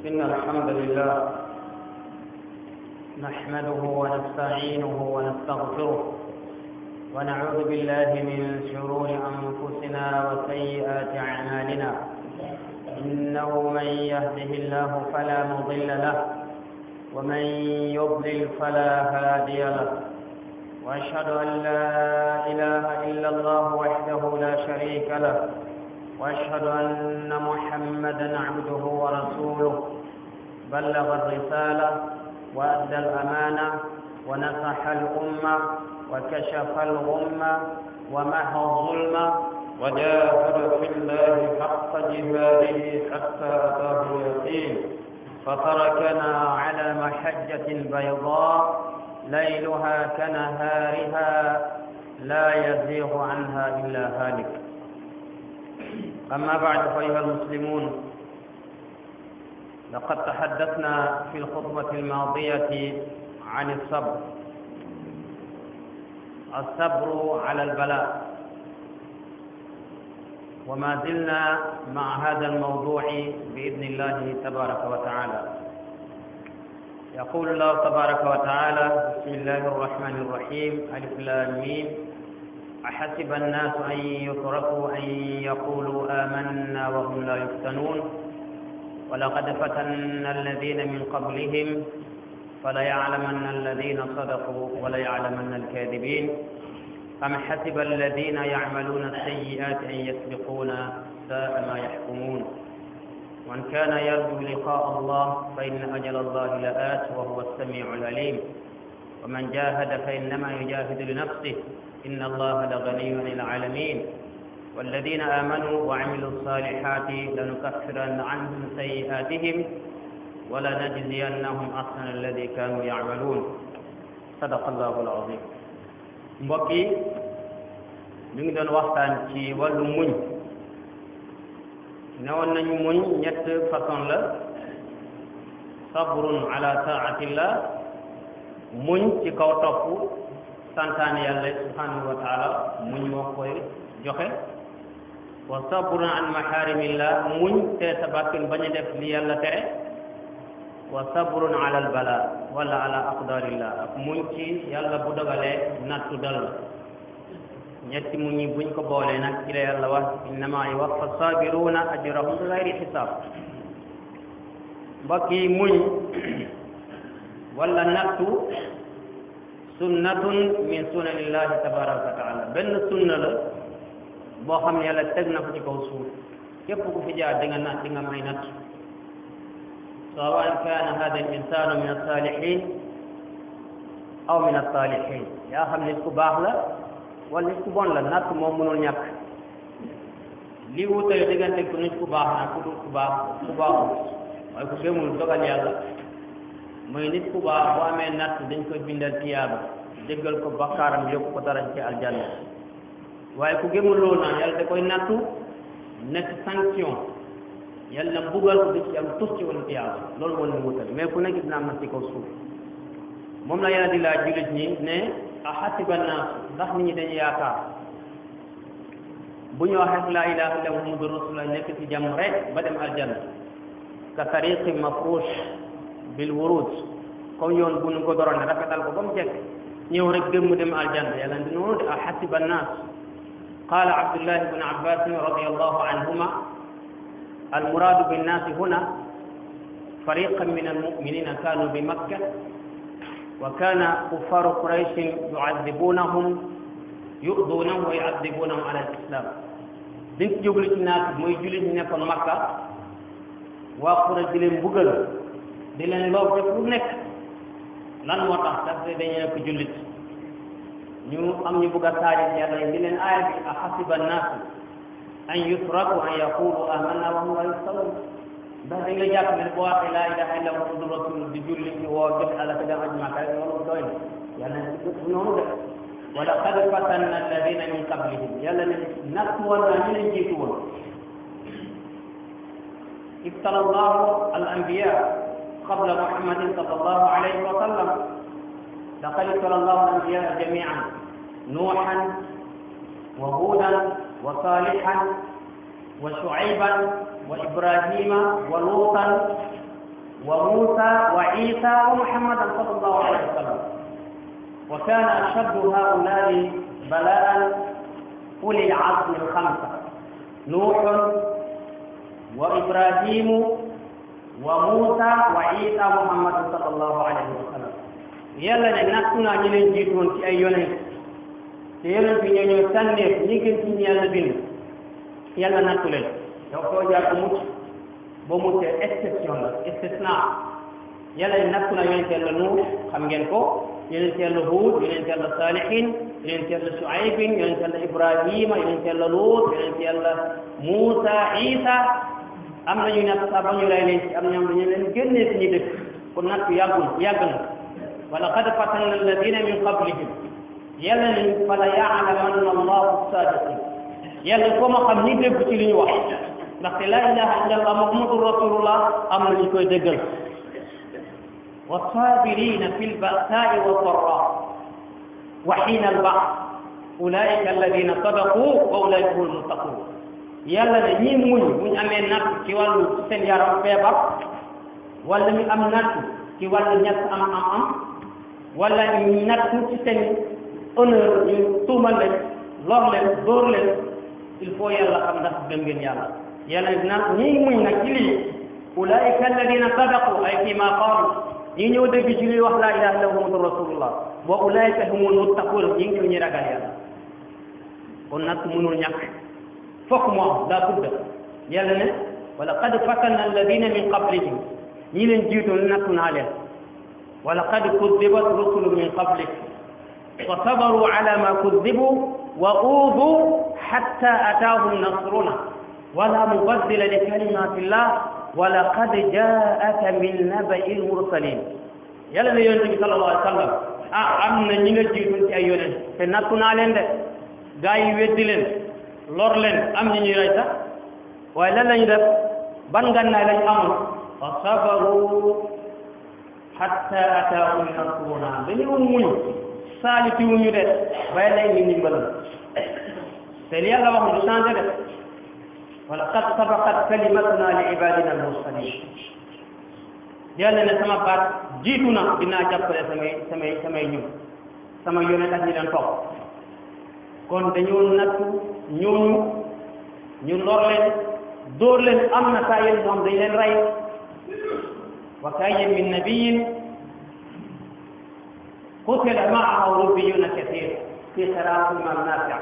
إن الحمد لله نحمده ونستعينه ونستغفره ونعوذ بالله من شرور أنفسنا وسيئات أعمالنا إنه من يهده الله فلا مضل له ومن يضلل فلا هادي له وأشهد أن لا إله إلا الله وحده لا شريك له واشهد ان محمدا عبده ورسوله بلغ الرساله وادى الامانه ونصح الامه وكشف الغمه ومحى الظلم وجاهد في الله حق جهاده حتى اتاه اليقين فتركنا على محجه بيضاء ليلها كنهارها لا يزيغ عنها الا هالك أما بعد فأيها المسلمون لقد تحدثنا في الخطبة الماضية عن الصبر الصبر على البلاء وما زلنا مع هذا الموضوع بإذن الله تبارك وتعالى يقول الله تبارك وتعالى بسم الله الرحمن الرحيم ألف لام ميم أحسب الناس أن يتركوا أن يقولوا آمنا وهم لا يفتنون ولقد فتنا الذين من قبلهم فليعلمن الذين صدقوا وليعلمن الكاذبين أم حسب الذين يعملون السيئات أن يسبقونا ساء ما يحكمون ومن كان يرجو لقاء الله فإن أجل الله لآت وهو السميع العليم ومن جاهد فإنما يجاهد لنفسه إن الله لغني عن العالمين والذين آمنوا وعملوا الصالحات لنكفرن عنهم سيئاتهم ولنجزينهم أحسن الذي كانوا يعملون صدق الله العظيم mbokk yi ñu ngi doon waxtaan ci wàllu muñ newoon nañu muñ ñett façon la sabrun ala taatillah muñ ci kaw topp santaane yàlla subhanahu wa taala muñ moo koy joxe wa sabrun an maharimillah muñ te sa bakkan bañ a def li yàlla tere wa sabrun ala al bala wala ala aqdarillah ak muñ ci yàlla bu dogalee nattu dal la ñetti muñ yi buñ ko boolee nag ci la yàlla wax innama yuwaffa sabiruna ajrahum bi gayri xisaab mbokk yi muñ wala nattu sunnatun min sunanillahi tabaraka wa taala benn sunna la boo xam ne yàlla teg na ko ci kaw suuf képp ku fi jaar di nga nat di nga may natt sawan kaana hada al insanu min alsalihin aw min alsalihin yaa xam nit ku baax la wala nit ku bon la natt moom mënul ñàkk li wutale diggante ku nit ku baax na ku dul ku baax ku baaxul waaye ku gëmul dogal yàlla mooy nit ku baax boo amee natt dañ koy bindal tiyaaba jéggal ko bakkaaram yóbbu ko dara ci aljanna waaye ku gëmul loolu naan yàlla da koy nattu nekk sanction yàlla mbugal ko du ci am tus ci wala tiyaaba loolu moo leen wutal mais ku nekk dina am na ci kaw suuf moom la yàlla di laaj jullit ñi ne a xasiba naas ndax nit ñi dañu yaakaar bu ñu waxee laa ilaha illa muhammadu rasulullah nekk ci jàmm rek ba dem aljanna ka tariqi mafrush bil wurud comme yoon bu nu ko doroon ne rafetal ko ba mu jekk ñëw rek gëm mu dem aljanna yàlla di noonu de a xasiba annaas qaala abdullah ibn abbas radiallahu anhuma almuradu binnaasi huna fariqan min almuminina kanu bi makka wa kana kuffaru qurayshin yuadibunahum yudunahum wa yuadibunahum ala alislam liñ ci jóglu ci naas mooy jullit ñi nekkoon makka waa Quraysh di leen mbugal di leen loob def lu nekk lan moo tax daf de dañu nekk jullit ñu am ñu bugg a saari yàlla yi di leen aaya bi a xasiba naasu an yutraku an yaqulu amanna wa hum la yuftanun ndax dañ la jàpp ne boo waxee laa ilaha illa muhammadu rasul di julli ñu woo joxe àlla te dem aj màkka rek loolu doy na yàlla ne du noonu de wa laqad fatanna alladina min qablihim yàlla ne natt woon naa ñu leen jiitu woon ibtala allahu al anbiya قبل محمد صلى الله عليه وسلم لقد ابتلى الله الانبياء جميعا نوحا وهودا وصالحا وشعيبا وإبراهيم ولوطا وموسى وعيسى ومحمدا صلى الله عليه وسلم وكان أشد هؤلاء بلاء أولي العزم الخمسة نوح وإبراهيم وموسى وعيسى محمد صلى الله عليه وسلم yàlla ne nattu naa ñi leen jiitu woon ci ay yonent te yonent bi ñoo ñëw tànneef ñi gën ci ñi yàlla bind yàlla nattu leen yow koo jaar ko mucc boo muccee exception la istisna yàlla ne nattu naa yonent yàlla Nuux xam ngeen ko yonent yàlla Huud yonent yàlla Saalihin yonent yàlla Shuaybin yonent yàlla Ibrahima yonent yàlla Luut yonent yàlla Muusa Isa am na ñu natt sax ba ñu lay leen ci am na ñoom dañu leen génnee suñu dëkk kon natt yàggul yàgg na wa laqad fatanna alladina min qablihim yàlla ne fala yaalamanna allahu sadiqin yàlla ko ma xam ñi dégg ci li ñu wax ndaxte la ilaha illa allah muhammadu rasulullah am na ñu koy déggal wa sabirina fi lbasaai wa darra wa xiina albaas ulaika alladina sadaqu wa ulaika hum almuttaqun yàlla ne ñii muñ muñ amee natt ci wàllu ci seen yaram feebar wala ñu am natt ci wàllu ñett am am am wala ñu natt ci seen honneur ñu tuumal leen lor leen dóor leen il faut yàlla xam ndax gëm ngeen yàlla yàlla na ñii muñ nag ci lii ulaika alladina sadaqu ay fi ma qaalu ñi ñëw dégg ci luy wax laa ilaha illa muhammadu rasulullah wa ulaika humul muttaqun ñi ngi ñu ragal yàlla kon nag mënul ñàkk fokk mu am daa budda yàlla ne wa laqad fatanna alladina min qablihim ñi leen jiitoon nattu naa leen wa laqad kudibat rusulu min qablik fa sabaru ala ma kudibu wa uudu hatta ataahum nasruna wala mubaddila li kalimati llah wa laqad jaaka min nabai lmursalin yàlla ne yonente bi sallallahu alayhi wa sallam ah am na ñi nga jiitoon ci ay yonent te nattu naa leen de gaa yi weddi leen lor leen am ñi ñuy rey sax waaye lan lañu def ban ngànnaay lañ amoon fa sabaru hatta ataahum nasruna dañoo muñ saalitiwuñu de bay lay ni ndimbalam te li yàlla wax du changé de wala qad sabaqat kalimatuna li ibadina almursalin yàlla ne sama baat jiitu na dinaa jàppale samay samay samay ñu sama yonent ak ñi leen topp kon dañoo nattu ñooñu ñu lor leen dóor leen am na saa yéen ñoom dañ leen rey wa kayyin min nabiyin qutila maahu rubbiyuna kathir fi xiraati imam nafi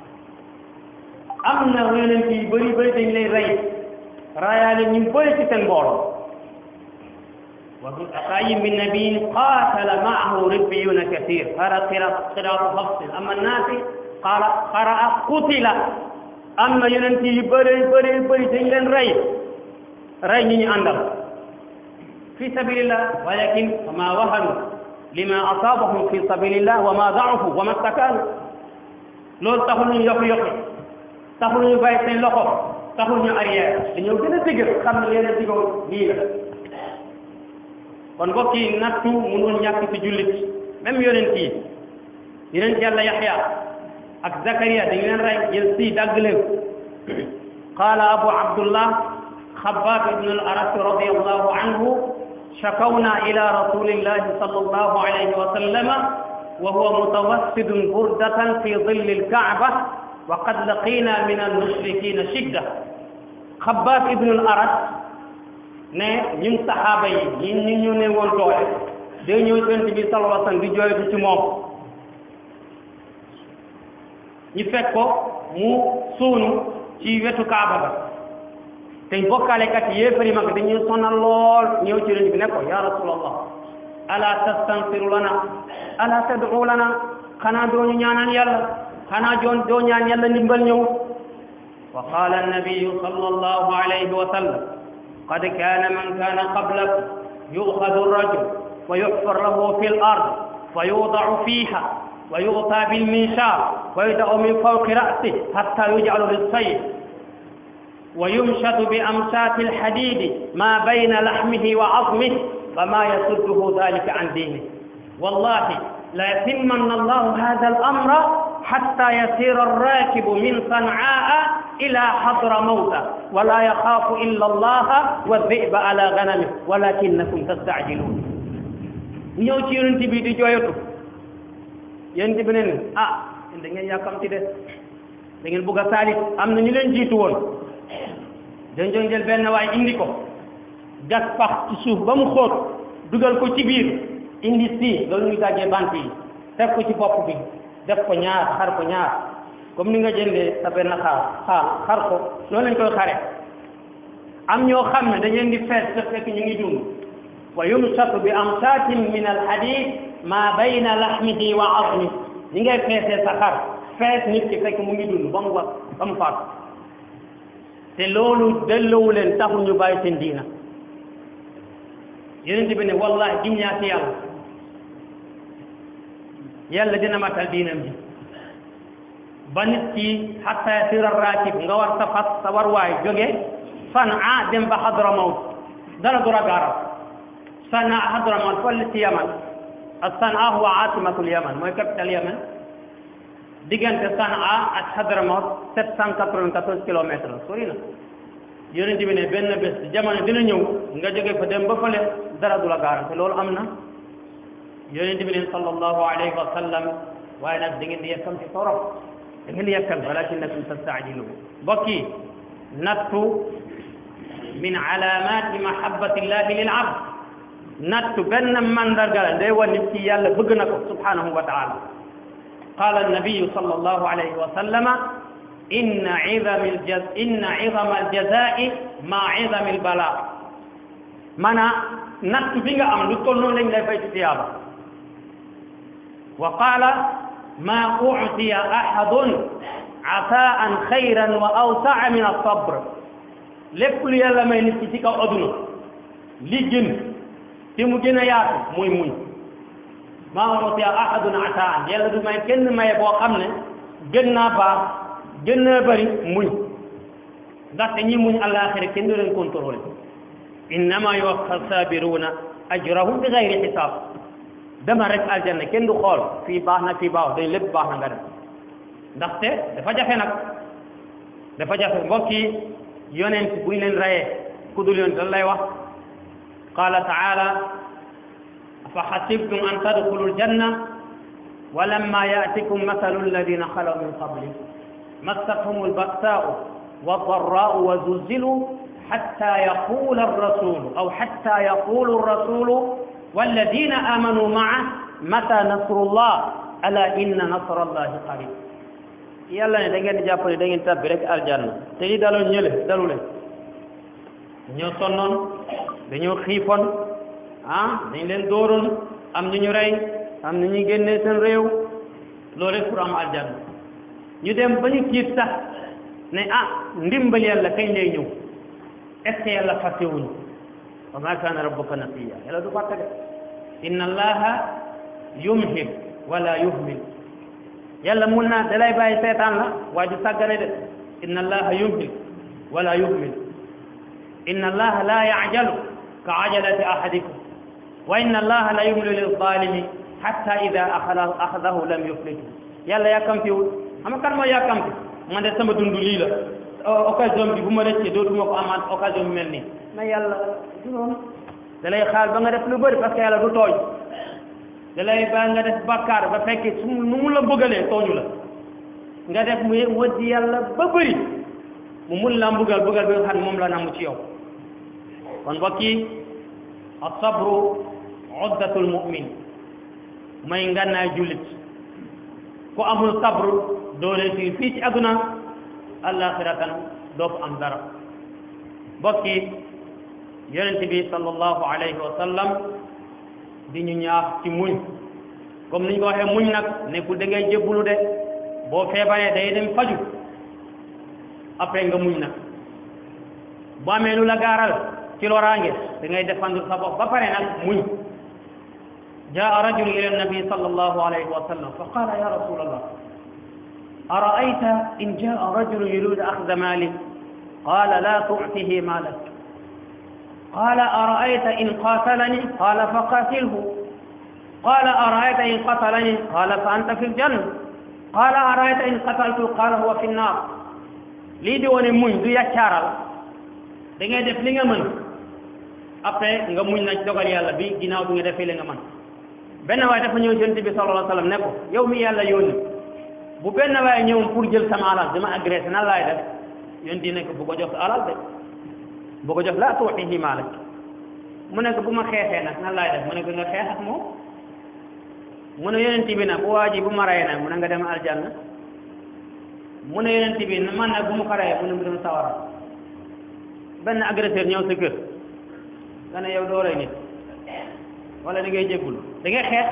am na yonent yi bëri bëri dañ leen rey rayaale ñu bëri ci seen mbooloo wa kayyin min nabiyin qatala maahu rubbiyuna kathir hara qiraatu hafsin amma nafi qara qaraa qutila am na yonent yu bëri bëri bëri dañ leen rey rey ñi ñu àndal fi sabilillah walakin wa ma wahanu lima asabahum fi sabilillah wa ma daafu wa ma stakaanu loolu taxul ñu yokk yokk taxul ñu bàyyi seen loxo taxul ñu arrière dañoo gën a dëgër xam ne leen a digoo lii la kon mbokk yi nattu mënul ñàkk ci jullit même yonent yi yonent yàlla yaxya ak Zakaria dañu leen rey jël si dagg leen qaala abu abdullah xabaab ibn al arat radiallahu anhu shakawna ila rasulillahi sallallahu alayhi wa sallama wa huwa mutawassidun burdatan fi dilli alkaaba wa qad laqina min almushrikina shidda xabaab ibn al arat ne ñun saxaaba yi ñun ñu ñu ne woon doole day ñëw yonent bi sallallahu alayhi wa sallam di jooytu ci moom ñu fekk ko mu suunu ci wetu kaaba ga te bokkaalekat yi yéefari mag dañuy sonal lool ñëw ci yonent bi ne ko ya rasulallah ala tastansiru lana ala tad'u lana xanaa doo ñu ñaanal yàlla xanaa doon doo ñaan yàlla ndimbal ñëw wa qala annabiyu sallallahu alayhi wa sallam qad kana man kana qablakum yu'khadhu ar-rajul wa yuhfar lahu fi al-ard fa yuda'u fiha ويغطى بالمنشار ويدع من فوق رأسه حتى يجعل للصيد ويمشط بأمشاط الحديد ما بين لحمه وعظمه فما يصده ذلك عن دينه والله لا يتمن الله هذا الأمر حتى يسير الراكب من صنعاء ila hadra mawta wala yaxaafu illa allaha wa dhiba ala ganami walakinnakum tastaajiluun ñëw ci yonent bi di jooyatu yonent bi ne ni ah da ngeen yàkkamti de da ngeen bugg a saalit am na ñu leen jiitu woon dañ doon jël benn waay indi ko gas pax ci suuf ba mu xóot dugal ko ci biir indi si loolu ñuy dajee bant yi teg ko ci bopp bi def ko ñaar xar ko ñaar comme ni nga jëndee sa benn xaar xaar xar ko loolu lañ koy xare am ñoo xam ne dañ leen di fees te fekk ñu ngi dund wa yumsatu bi amsaatin min al hadid ma bayna lahmihi wa azmi ñi ngay feesee sa xar fees nit ki fekk mu ngi dund ba mu wax ba mu faatu te loolu delloowu leen taxul ñu bàyyi seen diina yonent bi ne wallahi giñ ñaa ci yàlla yàlla dina matal diinam ji ba nit ki xatta yasira raakib nga war sa fas sa war waay jóge Sanaa dem ba Hadramawt dara du ragaaral Sanaa Hadramawt fële ci Yaman ak Sanaa huwa aasimatul Yaman mooy capital Yaman diggante Sanaa ak Hadramawt sept cent quatre-vingt-quatorze kilomètres la sori na yonent bi ne benn bés jamono dina ñëw nga jóge fa dem ba fële dara du la gaaral te loolu am na yonent bi ne sallallahu alayhi wa sallam waaye nag da ngeen di yekkam ci torop da ngeen di yekkal walakinnakum tastaajiluun mbokk yi nattu min alamati mahabbati llahi lil abd nattu benn mandarga la day wan nit ki yàlla bëgg na ko subhanahu wa taala qala annabiyu sallallahu alayhi wa sallama inna idama aljaz inna idama aljazai ma idami albala maanaam nattu bi nga am lu toll noonu lañ lay fay ci tiyaaba wa qala ma utiya ahadun ataan xayran wa awsaa min alsabr lépp lu yàlla may nit ki ci kaw aduna li gën te mu gën a yaatu muy muñ maa utiya ahadun ataan yàlla du may kenn maye boo xam ne gën naa baax gën naa bëri muñ ndaxte ñi muñ àllaaxira kenn du leen contrôlé innama yuwaffa sabiruuna ajrahum bi gayri xisaab dama rek aljanna kenn du xool fii baax na fii baax dañ lépp baax na nga def ndaxte dafa jafe nag dafa jafe mbokk yi yonent buñ leen rayee ku dul yonent lan lay wax qala taala afa xasibtum an tadxulu ljanna wa lamma yaatikum mathalu alladina xalaw min qabli massathum alba'saau والضراء وزلزلوا حتى يقول الرسول أو حتى يقول الرسول والذين آمنوا معه متى نصر الله ألا إن نصر الله قريب yàlla ne da ngeen di jàpp ne da ngeen tàbbi rek aljanna te li daloon ñële dalu leen dañoo sonnoon dañoo xiifoon ah dañ leen dooroon am ñu ñu rey am ñu ñu génnee seen réew loolu rek pour am aljanna ñu dem ba ñu tiit sax ne ah ndimbal yàlla kañ lay ñëw est ce que yàlla fàttewuñu wa ma kaana rabbuka nasiya yàlla du fàtte de inna allaha yumhil wala yuhmil yàlla mun naa dalay bàyyi seetaan la waaye du sàggane de inna allaha yumhil wala yuhmil inna allaha la yajalu ka ajalati ahadikum wa inna allaha la yumli lil zalimi hatta ida axadahu lam yuflitu yàlla yàkkamtiwul xam nga kan mooy yàkkamti man de sama dund lii la occasion bi bu ma rëccee dootuma ko amaat occasion bi mel nii mais yàlla du noonu da lay xaal ba nga def lu bëri parce que yàlla du tooñ da lay ba nga def bàkkaar ba fekkee su nu mu la bëggalee tooñu la nga def mu wëddi yàlla ba bëri mu mun la mbugal bëggal bi nga xam ne moom la namu ci yow kon mbokk yi asabru uddatul mu'min may ngànnaay jullit ku amul sabru doo réussir fii ci àdduna àllaaxiratan doo ko am dara mbokk yi yonent bi sallallahu alayhi wa sallam di ñu ñaax ci muñ comme ni ñu ko waxee muñ nag nekkul da ngay jébbulu de boo feebaree day dem faju après nga muñ nag boo amee lu la gaaral ci loraange da ngay défendre sa bopp ba pare nag muñ jaa rajul ila nabi sallallahu alayhi wa sallam fa qala ya rasul allah أرأيت إن جاء رجل يريد أخذ مالي قال لا تعطه مالك قال أرأيت إن قاتلني قال فقاتله قال أرأيت إن قتلني قال فأنت في الجنة قال أرأيت إن قتلته قال هو في النار lii di wane muñ du yàccaaral da ngay def li nga mën après nga muñ nag dogal yàlla bi ginnaaw bi nga defee li nga mën benn waaye dafa ñëw yonent bi sallallahu alayhi wa sallam ne ko yow mi yàlla yónni bu benn waaye ñëwoon pour jël sama alal dama agressé nan laay def yonent ne ko bu ko jox sa alal de bu ko jox laa tuutihi maalak mu ne ko bu ma xeexee nag nan laay def mu ne ko nga xeex ak moom mu ne yonent bi nag bu waa ji bu ma rayee nag mu ne nga dem aljanna mu ne yonent bi man nag bu mu ko rayee mu ne mu dem sawara benn agresseur ñëw sa kër nga ne yow doo rey nit wala da ngay jéggul da ngay xeex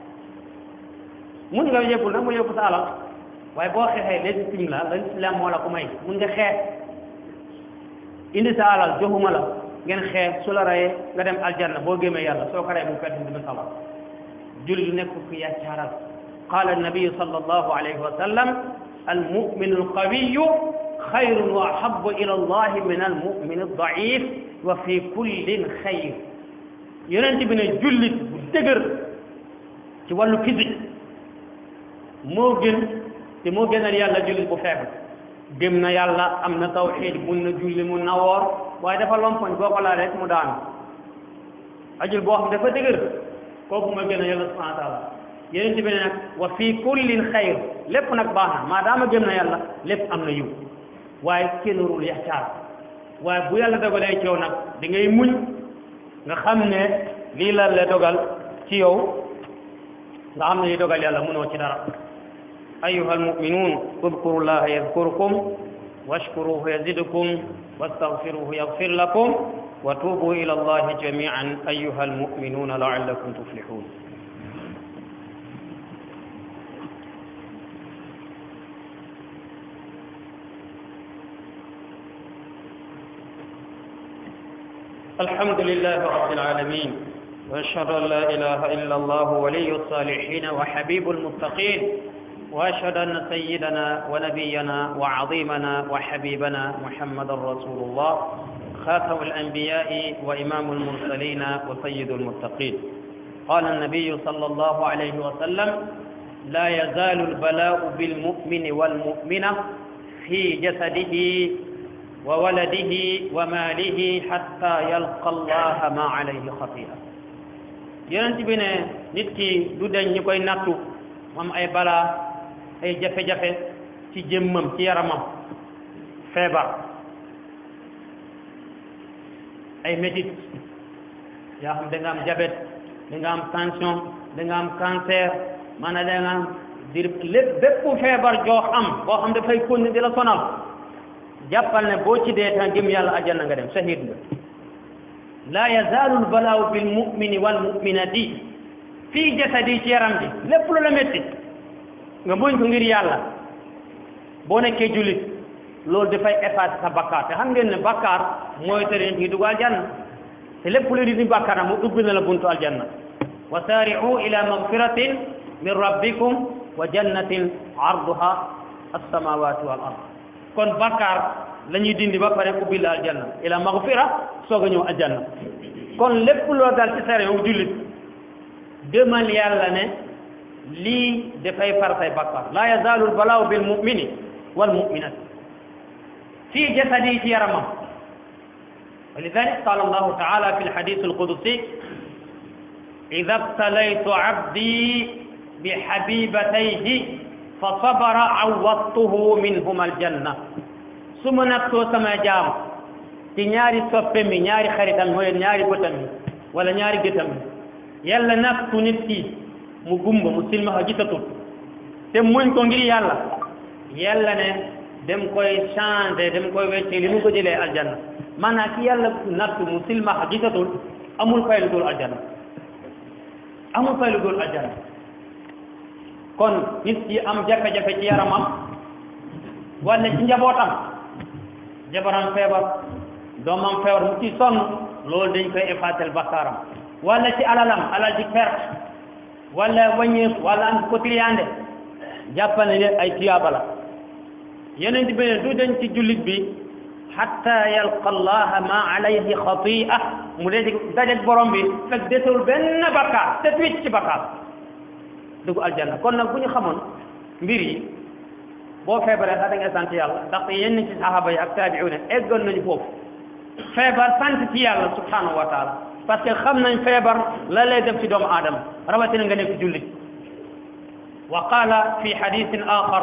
mun nga jéggul nag mu yóbbu sa alal waaye boo xeexee légitime la la islam moo la ko may mun nga xeex indi sa alal joxuma la ngeen xeex su la rayee nga dem aljanna boo gémmee yàlla soo ko rayee bu fekk dina sawar jullit nekk ku yàccaaral qaala annabiyu sallallahu alayhi wa sallam almuminu alqawiyu xayrun wa ahabu ila allahi min almumin aldaif wa fi kullin xayr yonent bi ne jullit bu dëgër ci wàllu physique moo gën te moo gënal yàlla jullit bu faible gëm na yàlla am na tawxiid mun na julli mun na woor waaye dafa lompoñ boo ko laalee rek mu daanu ajul boo xam dafa dëgër kooku mooy gën a yàlla subhanahu wa taala yonent bi ne nag wa fi kullin xayr lépp nag baax na maadaama gëm na yàlla lépp am na yiw waaye kenn warul yaxcaar waaye bu yàlla dogalee ci yow nag da ngay muñ nga xam ne lii la la dogal ci yow nga xam ne li dogal yàlla mënoo ci dara ayuha almuminuun udkuru llaha yadkurkum washkuruhu yazidukum wastaghfiruhu yaghfir lakum wa tuubu ila allahi jamian ayuha almuminuuna laallakum tuflihun الحمد لله رب العالمين واشهد ان لا اله الا الله ولي الصالحين وحبيب المتقين واشهد ان سيدنا ونبينا وعظيمنا وحبيبنا محمد رسول الله خاتم الانبياء وامام المرسلين وسيد المتقين قال النبي صلى الله عليه وسلم لا يزال البلاء بالمؤمن والمؤمنه في جسده وولده وماله حتى يلقى الله ما عليه خطيئة yonent bi ne nit ki du dañ ñu koy nattu am ay balaa ay jafe-jafe ci jëmmam ci yaramam feebar ay métit yaa xam da nga am diabète da nga am tension da nga am cancer maanaam da nga am dir lépp bépp feebar joo am boo xam dafay continuer di la sonal jàppal ne boo ci dee tan gëm yàlla àjjana nga dem shahid nga laa yazaalu lbalaawu bil mumini wal muminati fii jasadi ci yaram ji lépp lu la métti nga muñ ko ngir yàlla boo nekkee jullit loolu dafay effacer sa bakkaar te xam ngeen ne bakkaar mooy tere nit ñi dugg aljanna te lépp lu di ni bakkaar mu ubbi na la buntu aljanna wa saari'u ila magfiratin min rabbikum wa jannatin arduha alsamawati wal ard kon bakkaar la ñuy dindi ba pare ubbi la aljanna ila magfira soog a ñëw aljanna kon lépp loo dal ci sare yow jullit demal yàlla ne lii dafay far say bakkaar la yazaalu lbalaaw bil mumini wal muminat fii jasadi ci yaramam ولذلك قال الله تعالى في الحديث القدسي إذا ابتليت عبدي بحبيبتيه فصبر عوضته منهما الجنة su ma nattoo sama jaam ci ñaari soppe mi ñaari xaritam mooy ñaari bëtam mi wala ñaari gëtam mi yàlla nattu nit ki mu gumba mu silmaxa gisatul te muñ ko ngir yàlla yàlla ne dem koy changé dem koy wecce li mu ko jëlee aljanna maanaam ki yàlla nattu mu silmaxa gisatul amul fay lu dul aljanna amul fay lu dul aljanna kon nit ki am jafe-jafe ci yaramam wala ci njabootam jabaram feebar doomam feebar mu ci sonn loolu dañ koy effacer bakkaaram wala ci alalam alal di perte wala wàññeeku wala am ko triyande jàppal ne ay tiyaaba la yeneen bi ne du dañ ci jullit bi hatta yalqa allaha ma alayhi xatia mu dee dajeg borom bi fekk desewul benn bakkaar te wicc ci bakkaar dugg aljanna kon nag bu ñu xamoon mbir yi boo feebaree sax da ngay sant yàlla ndaxte yenn ci saxaaba yi ak taabi'una eggoon nañu foofu feebar sant ci yàlla subhanahu wa taala parce que xam nañ feebar la lay def ci doomu aadama rawatina nga nekk jullit wa qaala fi hadithin axar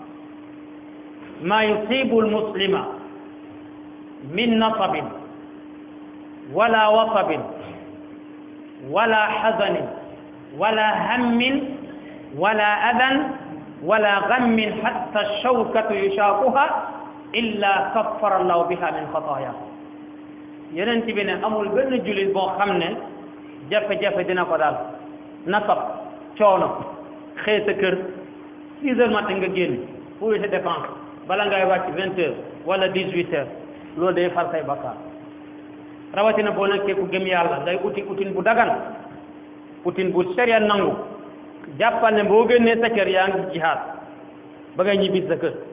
ma yusibu almuslima min nasabin wala wasabin wala xazanin wala hammin wala adan wala gammin hatta shawkatu yushaakuha illa kaffara allahu biha min xataaya yeneen bi ne amul benn jullit boo xam ne jafe-jafe dina ko daal nasab coono xëy sa kër six heures matin nga génn pour sa dépense bala ngay wàcc vingt heures wala dix huit heures loolu day far say bakkaar rawatina boo nekkee ku gëm yàlla ngay uti utin bu dagan utin bu sharia nangu jàppal ne boo génnee sa kër yaa ngi jihaad ba ngay ñibbi sa kër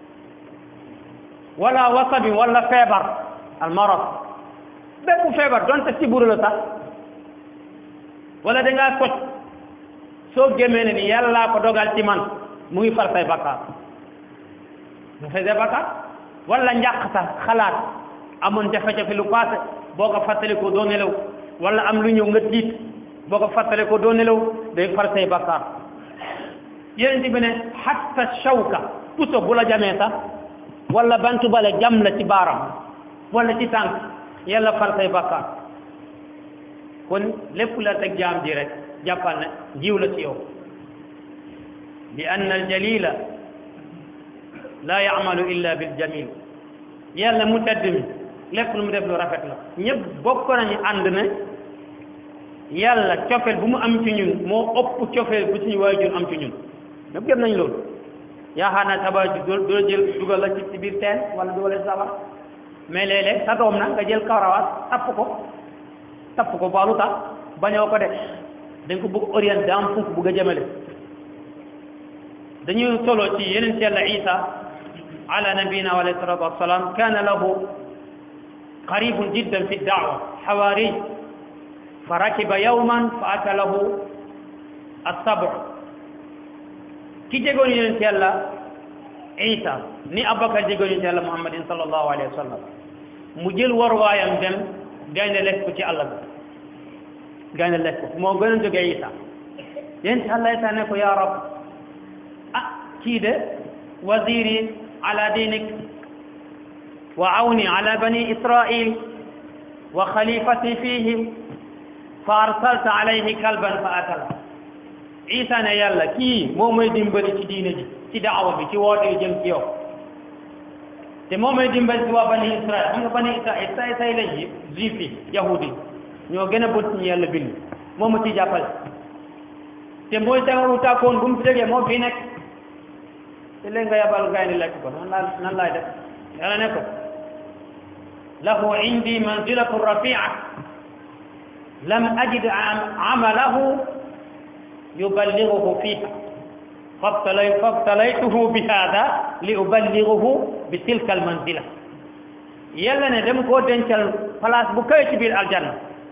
wala wasabi wala feebar al marad bépp feebar donte siburu la sax wala da ngaa soj soo gémmee ne ni yàllaa ko dogal ci man mu ngi far say bakkaar mu fay say bakkaar wala njàq sax xalaat amoon jafe-jafe lu passé boo ko fàttali ko doo nelaw wala am lu ñëw nga tiit boo ko fàttali ko doo nelaw day far say bakkaar yeneen bi ne hatta shawka puso bu la jamee sax wala bantu bale jam la ci baaram wala ci tànk yàlla far say bakkaar kon lépp la teg jaam ji rek jàppal ne jiw la ci yow li anna aljalila la yaamalu illa bil jamil yàlla mu tedd mi lépp lu mu def lu rafet la ñëpp bokk nañu ànd ne yàlla cofeel bu mu am ci ñun moo ëpp cofeel bu suñu waajur am ci ñun ñëpp gëm nañ loolu yaakaar naa tabax ji doo doo jël dugal la ci ci biir teen wala dugal la ci sabar mais léeg-léeg sa doom nag nga jël kawrawaat tapp ko tapp ko baalu tax bañoo ko def dañ ko bëgg orienté am foofu bëgg a jëmale dañuy solo ci yeneen ci yàlla isa ala nabiyina wa alayhi salatu wassalam kana lahu qaribun jiddan fi daawa xawaari fa rakiba yawman fa ata lahu assabu ki jegoon yeneen ci yàlla isa ni abubakar jegoon yeneen ci yàlla muhammadin sallallahu alayhi wa sallam mu jël waruwaayam dem gaynde lekk ko ci àll bi gaynde lekk ko moo gën a jógee isa yéen ci àlla isa ne ko yaa rab ah kii de waziri ala dinik wa awni ala bani israil wa xalifati fihim fa arsalta alayhi kalban fa akala isa ne yàlla kii moo may dimbali ci diine ji ci daawa bi ci woote jëm ci yow te moo may dimbali ci waa bani israil xam nga bani israil say say lañ yi juif yi yahudi ñoo gën a bët ñu yàlla bind moo ma ci jàppale te mooy sama utaakoon bu mu fi jógee moo fi nekk te léegi nga yabal gaynde lekk ko nan laa nan laay def yàlla ne ko lahu indi manzilatu rafia lam ajid amalahu yuballighuhu fiha fabtalay fabtalaytuhu bi hada li uballighuhu bi tilka al manzila yàlla ne dem koo dencal place bu kawe ci biir aljanna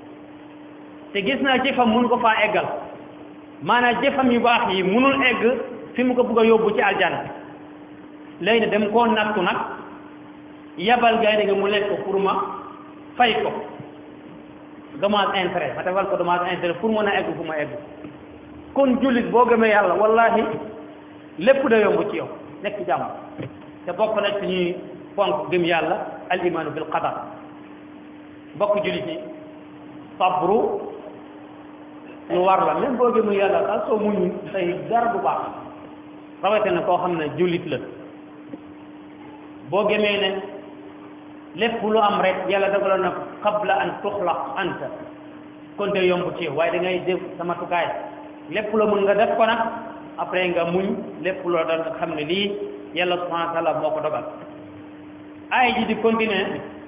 te gis naa jëfam mun ko faa eggal maanaam jëfam yu baax yi munul egg fi mu ko bëgg a yóbbu ci aljanna léegi ne dem koo nattu nag yabal gaynde gi mu lekk ko pour ma fay ko dommage intérêt ma defal ko dommage intérêt pour mën a egg fu ma egg kon jullit boo gëmee yàlla wallahi lépp da yomb ci yow nekk jàmm te bokk na ci ñuy fonk gëm yàlla al imaanu bil qadar bokk jullit yi sabru lu war la même boo gëmul yàlla daal soo muñu say dara bu baax rawatina koo xam ne jullit la boo gëmee ne lépp lu am rek yàlla dagaloon na qabla an tuxlaq anta kon de yomb ci yow waaye da ngay def sama tukaay lépp la mun nga def ko nag après nga muñ lépp loo dal nga xam ne lii yàlla subhanahu wa taala moo ko dogal aaya ji di continuer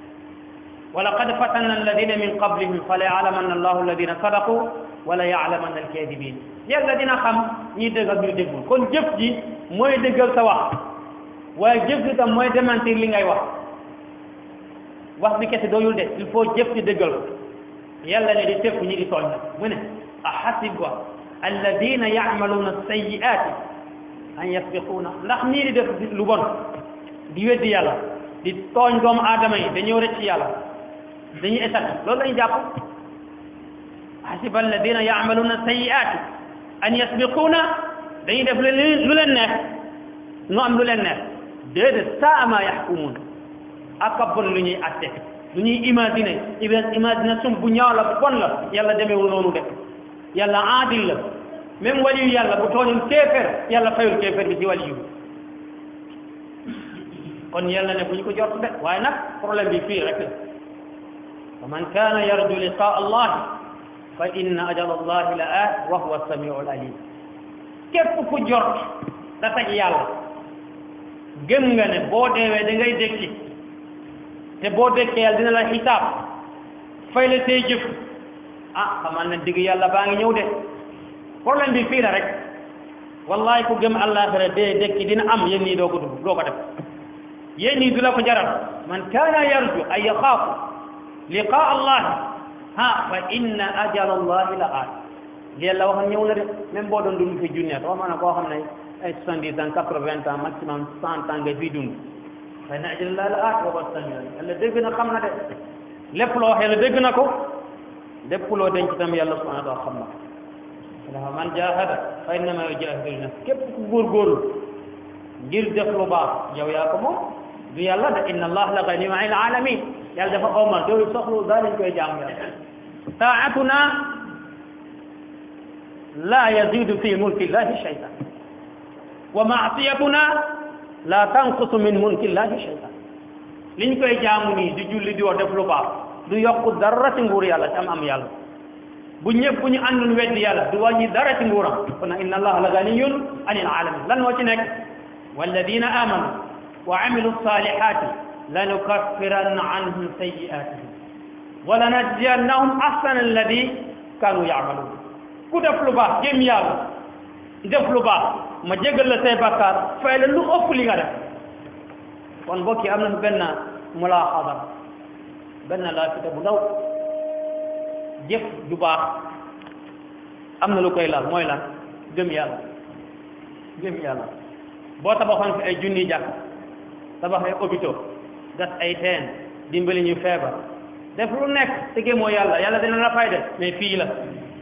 wa laqad fatanna alladina min qablihim fa la yaalamanna allahu alladina sadaqu wala yaalamanna alkadibin yàlla dina xam ñi dëgg ak ñu déggul kon jëf ji mooy dëggal sa wax waaye jëf ji tam mooy démentir li ngay wax wax bi kese doyul de il faut jëf ji dëggal ko yàlla ne di tëpp ñi di tooñ nag mu ne a xasiba alladina yacmaluuna alsayiati an yasbiquuna ndax ñii di def lu bon di weddi yàlla di tooñ doomu aadama yi dañoo rëcc yàlla dañuy état loolu lañu jàpp hasiba alladina yaamaluuna sayiaati an yasbiquuna dañuy def lu leen lu leen neex nu am lu leen neex déedéet saa ma yaxkumuun ak a bon lu ñuy atte lu ñuy imaginer imagination bu ñaaw la bu bon la yàlla demeewul noonu de yàlla aadil la même waliyu yàlla bu tooñul kéeféer yàlla fayul kéeféer bi ci waliyu kon yàlla ne bu ñu ko jot de waaye nag problème bi fii rek la wa man kaana yarju liqaa allahi fa inna ajal allahi la aat wa huwa samiu al alim képp ku jot da tag yàlla gëm nga ne boo deewee da ngay dékki te boo dékkee yàlla dina la xisaab fay la say jëf ah xamal ne digg yàlla baa ngi ñëw de problème bi fii la rek wallahi ku gëm àllaaxira dee dékki dina am yéen ñii doo ko dugg doo ko def yéen ñii du la ko jaral man kaana yarju ay yaxaafu liqaa allahi ha fa inna ajal allahi la aat li yàlla waxoon ñëw na de même boo doon dund fi junne wax ma ne koo xam ne ay soixante-dix ans quatre-vingts ans maximum cent ans nga fii dund fa inna ajal allahi la aat wa huwa samiu yàlla dégg na xam na de lépp loo wax yàlla dégg na ko lépp loo denc tam yàlla subhanahu wa taala xam na ko ndax man jahada fa innama yujahidu li nafsi képp ku góorgóorlu ngir def lu baax yow yaa ko moom du yàlla de inna allah la ganiyun anil alamin yàlla dafa omal doo soxlu daa lañ koy jaamu yàlla taatuna la yazidu fi mulki llahi shay'an wa maasiyatuna la tanqusu min mulki llahi shay'an liñ koy jaamu nii di julli di wax def lu baax du yokku dara ci nguur yàlla ci am am yàlla bu ñëpp bu ñu àndoon weddi yàlla du wàññi dara ci nguuram kon nag inna allaha la ganiyun anil alamin lan moo ci nekk walladina amanu wa amilu salihati lanukaffiranna anhum sayiatihim wa lanajziyannahum ahsana alladi kanu yamalun ku def lu baax jëm yàlla def lu baax ma jégal la say bakkaar fay la lu ëpp li nga def kon mbokk yi am nañu benn mulaaxada benn laafita bu ndaw jëf ju baax am na lu koy laal mooy lan gëm yàlla gëm yàlla boo tabaxoon fi ay junni jàkk tabax ay hôpitaux gas ay teen dimbali ñu feebar def lu nekk te gëmoo yàlla yàlla dina la fay def mais fii la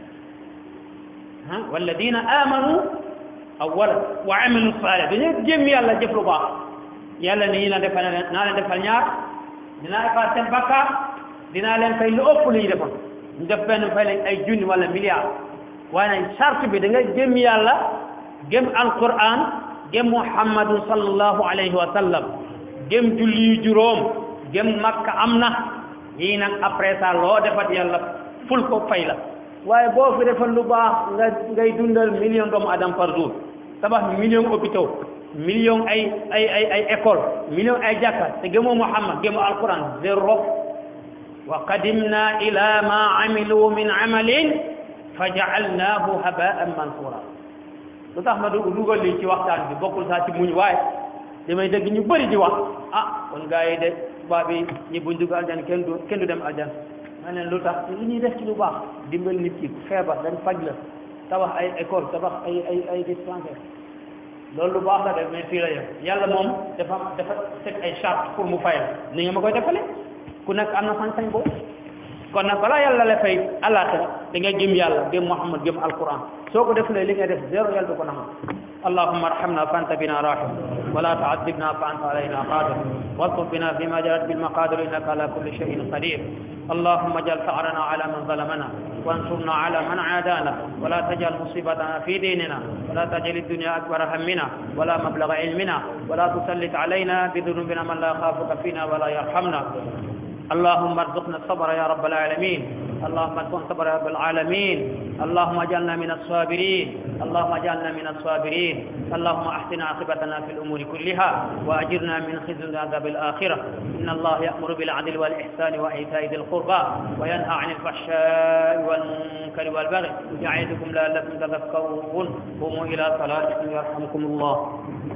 ah walladina amanu awwala wa amilu salih dañoo gëm yàlla jëf lu baax yàlla ni na defal naa leen defal ñaar dinaa defal seen bakkaar dinaa leen fay lu ëpp lu ñu defoon ñu def benn fay leen ay junni wala milliard waaye nag charte bi da nga gëm yàlla gëm alquran gëm muhammadu sallallahu alayhi wa sallam gëm julli yu juróom gëm makka am na yii nag après ça loo defat yàlla ful ko fay la waaye boo fi defal lu baax nga ngay dundal million doomu adam par jour tabax million hôpitaux million ay ay ay ay école million ay jàkka te gëmoo muhammad gëmoo alquran zéro wa qadimna ila ma amilu min amalin fa jaalnaahu habaan mansura lu tax ma dugal lii ci waxtaan bi bokkul saa ci muñ waaye damay dégg ñu bëri di wax ah kon gars yi de tubaab yi ñi buñ dugg aljan kenn du kenn du dem aljan ma ne lu tax lu ñuy def ci lu baax dimbal nit ki feebar dañ faj la tabax ay école tabax ay ay ay dispensaire loolu lu baax la def mais fii la yem yàlla moom dafa dafa teg ay charte pour mu fayal ni nga ma koy defale ku nekk am na sañ-sañ boobu kon nag balaa yàlla la fay àllaaxira da ngay gëm yàlla gëm Muhammad gëm alquran soo ko defulee li nga def zéro yàlla du ko nangu اللهم ارحمنا فانت بنا راحم ولا تعذبنا فانت علينا قادر والطف بنا فيما جرت بالمقادر انك على كل شيء قدير اللهم اجعل ثارنا على من ظلمنا وانصرنا على من عادانا ولا تجعل مصيبتنا في ديننا ولا تجعل الدنيا اكبر همنا ولا مبلغ علمنا ولا تسلط علينا بذنوبنا من لا يخافك فينا ولا يرحمنا اللهم ارزقنا الصبر يا رب العالمين اللهم ارزقنا الصبر يا رب العالمين اللهم اجعلنا من الصابرين اللهم اجعلنا من الصابرين اللهم احسن عاقبتنا في الامور كلها واجرنا من خزي عذاب الاخره ان الله يامر بالعدل والاحسان وايتاء ذي القربى وينهى عن الفحشاء والمنكر والبغي يعظكم لعلكم تذكرون قوموا الى صلاتكم يرحمكم الله